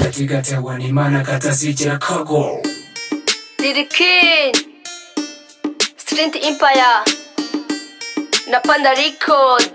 kakigatewe n'imana katazigera kagwa Lil Queen, Street Empire, na Panda Record.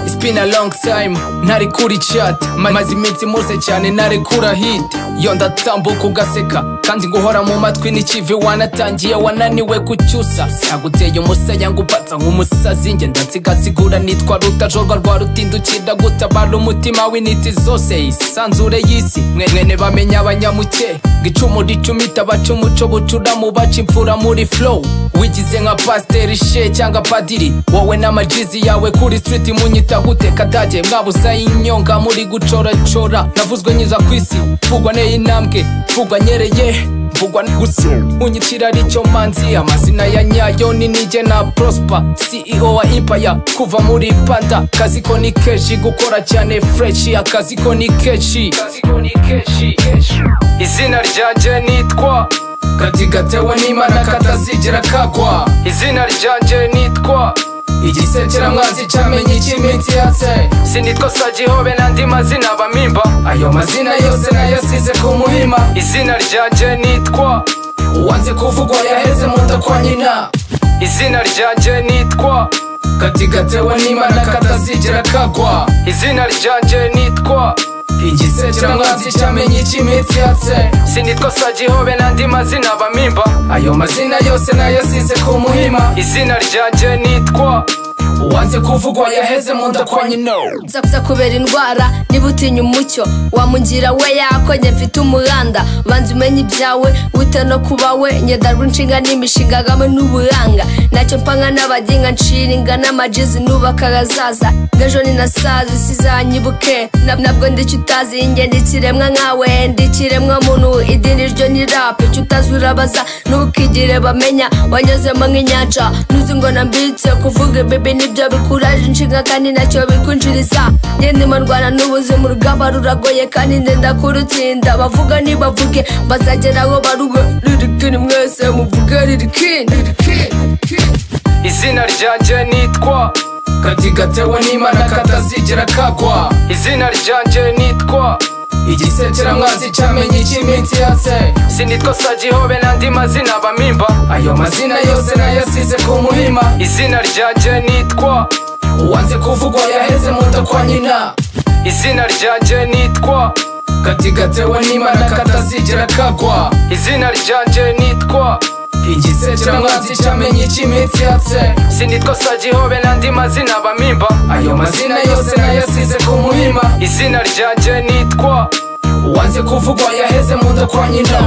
It's been a long time ntari kuri chat Ma- maze iminsi muze cyane narekura hit yo ndatambuka ugaseka kandi nguhora mu matwi n'ikivi wanatangiye wananiwe gucyusa saguteye umusaya ngupatsa nk'umusazi nge ndansigasigura nitwa rutajorwa rwa rutindukira gutabara umutima w'intiti zose isanzure y'isi mwe mwene bamenya abanyamuke ngo icumu ricumita baca umuco bucuramu baca imfura muri flow wigize nka pasiteri she cyangwa padiri wowe n'amajizi yawe kuri street munyita gute kadage mwabuza inyonga muri gucoracora navuzwe nyiza ku isi mvugwa neye intambwe mvugwa nyereye mvugwa gusa munyitira aricyo manzi amazina ya nyayo ni nige na prosper ceo wa impaya kuva muri panda kazi ko ni keshi gukora cyane freshi akazi ko ni keshi izina ryanjye nitwa katigatewe n'imana katazigera kagwa izina ryanjye nitwa igisekeramwanzi cyamenye icy'iminsi yatse sinitwa sagihobe n'andi mazina bamimba ayo mazina yose nayasize ku muhima izina ryanjye nitwa uwanze kuvugwa yaheze mu nda kwa nyina izina ryanjye nitwa katigatewe n'imana katazigera kagwa izina ryanjye nitwa igisekeramwanzi cyamenye icy'iminsi yatse sinitwa sagihobe n'andi mazina bamimba ayo mazina yose nayasize ku muhima izina ryanjye nitwa uwanze kuvugwa yaheze mu nda kwa nyina Nza nza kubera indwara niba utinya umucyo wamungira we yako njye mfite umuganda banza umenye ibyawe wite no kuba we nyedarwa inshinga n'imishinga hamwe n'uburanga ntacyo mpanga n'abagenga nshinga n'amajizi nubaka ahazaza ng'ejo ni na sazi sizanyibuke Na- nabwo ndicyo utazi njye ndi ikiremwa nkawe ndi ikiremwa muntu idini ryo ni rap icyo utazi urabaza ntukigire bamenya wanyuzemo nk'inyanja nuzi ngo nambitse kuvuga bebe nibyo bikuraje inshinga kandi nacyo bikwinjiriza njye ndimo ndwana n'ubuzima urugamba ruragoye kandi ndenda kurutsinda bavuga ntibavuge bazageraho barube ririkini mwese muvuge ririkini izina ryanjye nitwa katigatewe n'imana katazigera kagwa izina ryanjye nitwa igisekeramwanzi cyamenye icy'iminsi yatse sinitwa sagihobe n'andi mazina bamimba ayo mazina yose nayasize ku muhima izina ryanjye nitwa uwanze kuvugwa yaheze mu nda kwa nyina izina ryanjye nitwa katigatewe n'imana katazigera kagwa izina ryanjye nitwa igisekeramwanzi cyamenye icy'iminsi yatse sinitwa sagihobe n'andi mazina bamimba ayo mazina yose nayasize ku muhima izina ryanjye nitwa uwanze kuvugwa yaheze mu nda kwa nyina